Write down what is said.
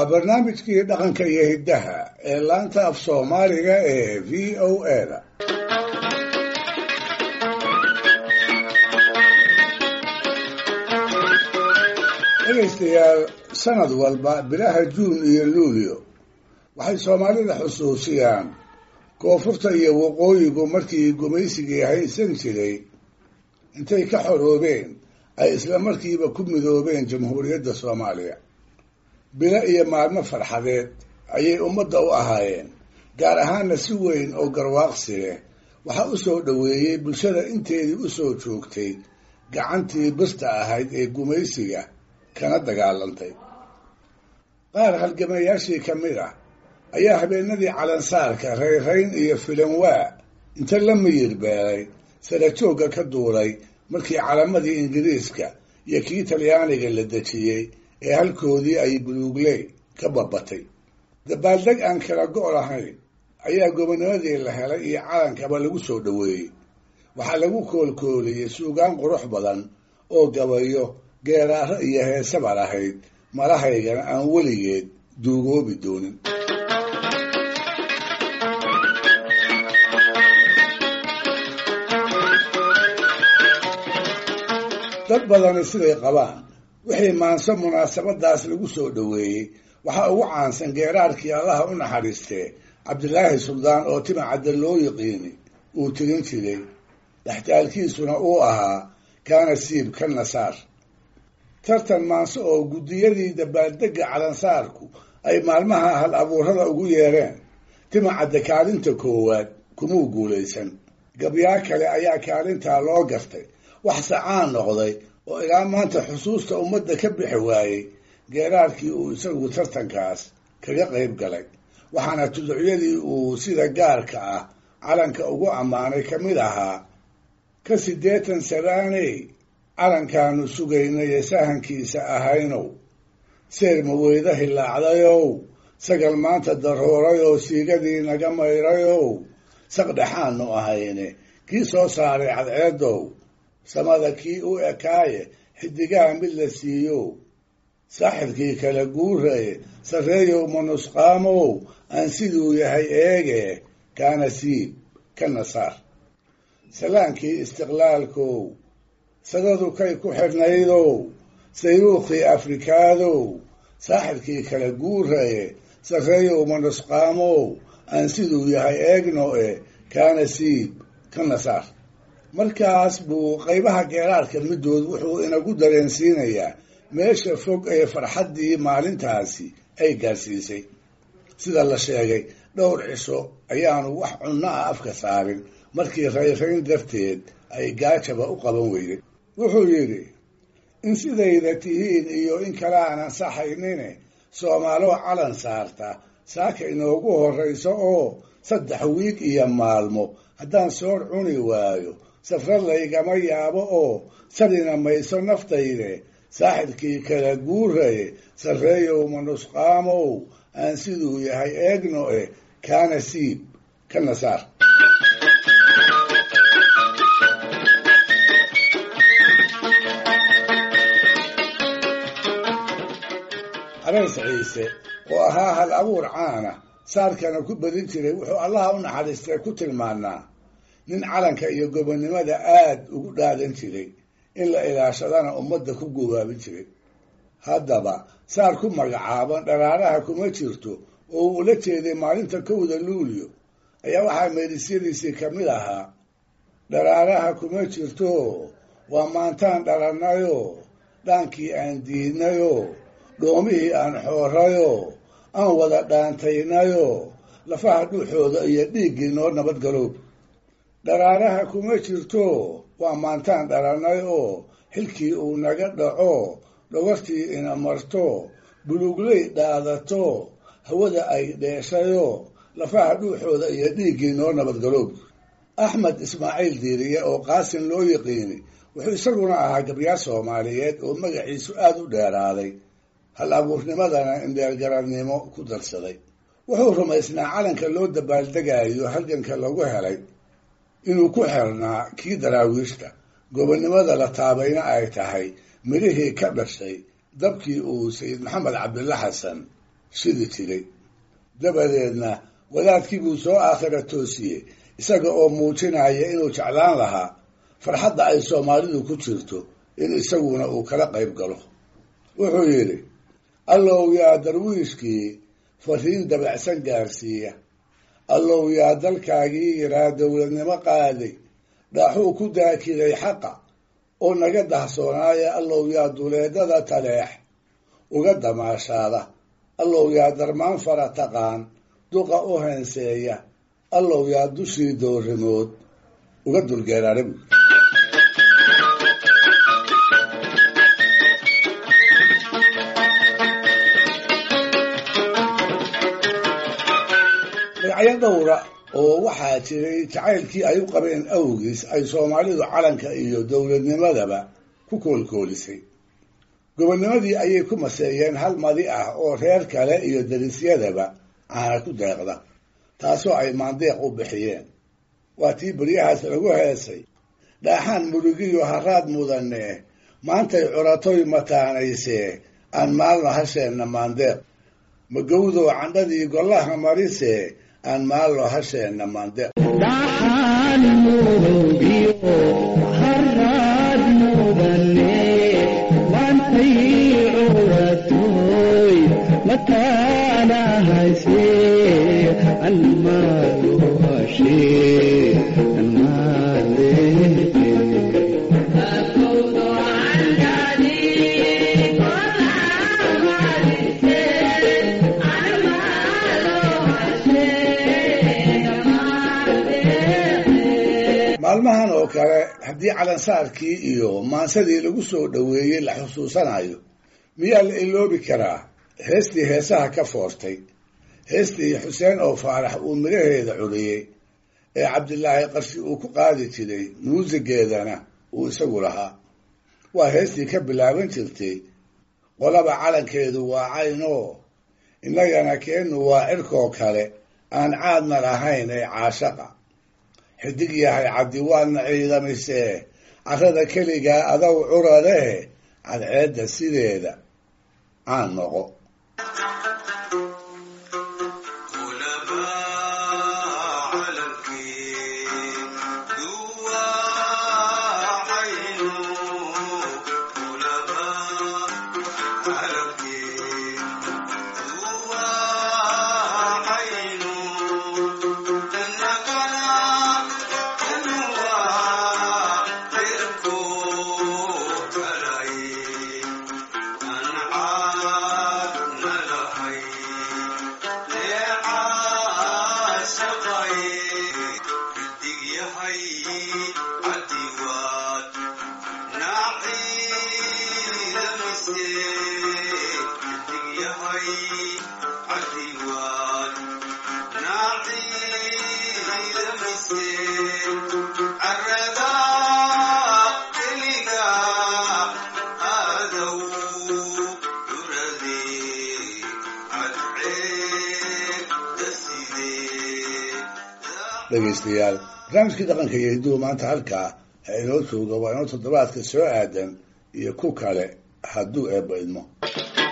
barnaamijkii dhaqanka iyo hiddaha ee laanta af soomaaliga ee v o a da dhegaystayaal sanad walba bilaha juun iyo luulyo waxay soomaalida xusuusiyaan koonfurta iyo waqooyigu markii gumaysigii haysan jiray intay ka xoroobeen ay isla markiiba ku midoobeen jamhuuriyadda soomaaliya bilo iyo maalmo farxadeed ayay ummadda u ahaayeen gaar ahaanna si weyn oo garwaaqsi leh waxaa u soo dhoweeyey bulshada inteedii u soo joogtay gacantii birta ahayd ee gumaysiga kana dagaalantay qaar halgamayaashii ka mid ah ayaa habeenadii calansaarka rayrayn iyo filanwaa inta la miyir beelay sarajoogga ka duulay markii calamadii ingiriiska iyo kii talyaaniga la dejiyey ee halkoodii ay buluugley ka babatay dabaaldeg aan kala go' lahayn ayaa gobonimadii la helay iyo calankaba lagu soo dhoweeyey waxaa lagu koolkooliyey suugaan qurux badan oo gabayo geeraaro iyo heesaba lahayd malahaygana aan weligeed duugoobi doonin dad badani siday qabaan wixii maanso munaasabadaas lagu soo dhoweeyey waxaa ugu caansan geeraarkii allaha u naxariistee cabdilaahi suldaan oo timacadda loo yiqiini uu tirin jiray dhextaalkiisuna uu ahaa kaana siib ka nasaar tartan maanso oo guddiyadii dabaaldegga calansaarku ay maalmaha hal abuurada ugu yeereen timacadda kaalinta koowaad kumuu guulaysan gabyaa kale ayaa kaalintaa loo gartay wax sacaan noqday oo ilaa maanta xusuusta ummadda ka bixi waayey geeraarkii uu isagu tartankaas kaga qayb galay waxaana tuducyadii uu sida gaarka ah calanka ugu ammaanay ka mid ahaa ka siddeetan sanaaney calankaanu sugaynaye sahankiisa ahaynow seer maweyda hilaacdayow sagal maanta daroorayoo siigadii naga mayrayow saqdhexaanu ahayne kii soo saaray cadceedow samada kii u ekaaye xidigaha mid la siiyo saaxibkii kala guuraye sarreeyow manusqaamow aan siduu yahay eege kaana siib ka nasaar salaankii istiqlaalkow sadadu kay ku xidhnaydow sayruukhii afrikaadow saaxibkii kala guuraye sarreeyow manusqaamow aan siduu yahay eegno e kaana siib ka nasaar markaas buu qaybaha geeraarka middood wuxuu inagu dareensiinayaa meesha fog ee farxaddii maalintaasi ay gaarsiisay sida la sheegay dhowr cisho ayaanu wax cunno ah afka saarin markii rayrayn darteed ay gaajaba u qaban weyday wuxuu yidhi in sidayda tihiin iyo in kale aan ansaxaynine soomaaloo calan saarta saaka inoogu horrayso oo saddex wiig iyo maalmo haddaan soor cuni waayo safra laygama yaabo oo sadina mayso naftayde saaxibkii kala guuraye sarreeyow manusqaamow aan siduu yahay eegno e kaana siib ka nasaar areys ciise oo ahaa hal abuur caana saarkana ku badin jiray wuxuu allaha u naxariistay ku tilmaanaa nin calanka iyo gobonnimada aad ugu dhaadan jiray in la ilaashadana ummadda ku gobaabin jiray haddaba saar ku magacaaban dharaaraha kuma jirto oo uu ula jeeday maalinta kowda luulyo ayaa waxaa meerisyadiisii ka mid ahaa dharaaraha kuma jirto waa maantaan dhalannayoo dhaankii aan diidnayoo dhoomihii aan xoorayoo aan wada dhaantaynayoo lafaha dhuuxooda iyo dhiiggii noo nabadgaloob dharaaraha kuma jirto waa maantaan dhalannay oo xilkii uu naga dhaco dhogortii ina marto buluugley dhaadato hawada ay dheeshayoo lafaha dhuuxooda iyo dhiiggii noo nabadgaloob axmed ismaaciil diiriye oo qaasin loo yiqiini wuxuu isaguna ahaa gabyaar soomaaliyeed oo magaciisu aada u dheeraaday hal abuurnimadana indheergarannimo ku darsaday wuxuu rumaysnaa calanka loo dabaaldegayo halganka lagu helay inuu ku xirnaa kii daraawiishta gobonnimada la taabayna ay tahay midhihii ka dhashay dabkii uu sayid maxamed cabdilla xasan shidi jiray dabadeedna wadaadkii buu soo aakhira toosiyey isaga oo muujinaya inuu jeclaan lahaa farxadda ay soomaalidu ku jirto in isaguna uu kala qayb galo wuxuu yidhi allow yaa darwiishkii fariin dabacsan gaarsiiya allow yaa dalkaagii yaraa dowladnimo qaaday dhaaxuu ku daakiday xaqa oo naga dahsoonaaya allow yaa duleedada taleex uga damaashaada allow yaa darmaan fara taqaan duqa u heenseeya allow yaa dushii doorimood uga dulgeeraara buui magacyo dhowra oo waxaa jiray jacaylkii ay u qabeen awgiis ay soomaalidu calanka iyo dowladnimadaba ku koolkoolisay gobonnimadii ayay ku maseeyeen hal madi ah oo reer kale iyo darisyadaba caana ku deeqda taasoo ay maandeeq u bixiyeen waa tii beryahaas lagu heesay dhaaxaan murugiyo haraad mudane maantay curatoy mataanaysee aan maalno hasheenna maandeeq magowdow candhadii gollaha marise aan maalno hasheenna maandeeq dhaxaan murugiyo haraad mudane maantay curatoy mataana hase almaalo hashe maalmahan oo kale haddii calansaarkii iyo maansadii lagu soo dhoweeyey la xusuusanayo miyaa la iloobi karaa heestii heesaha ka foortay heestii xuseen oo faarax uu midhaheeda curiyey ee cabdilaahi qarshi uu ku qaadi jiray muusigeedana uu isagu lahaa waa heestii ka bilaaban jirtay qolaba calankeedu waa caynoo innagana keennu waa cirkoo kale aan caadna lahayn ee caashaqa xidig yahay cabdi waadna ciidamisee carrada keligaa adow curareh cadceedda sideeda caan noqo dhegaystayaal barnaamijkii dhaqanka iyo hidduhu maanta halkaa ha inoo jooga waa inoo toddobaadka soo aadan iyo ku kale hadduu eebba idmo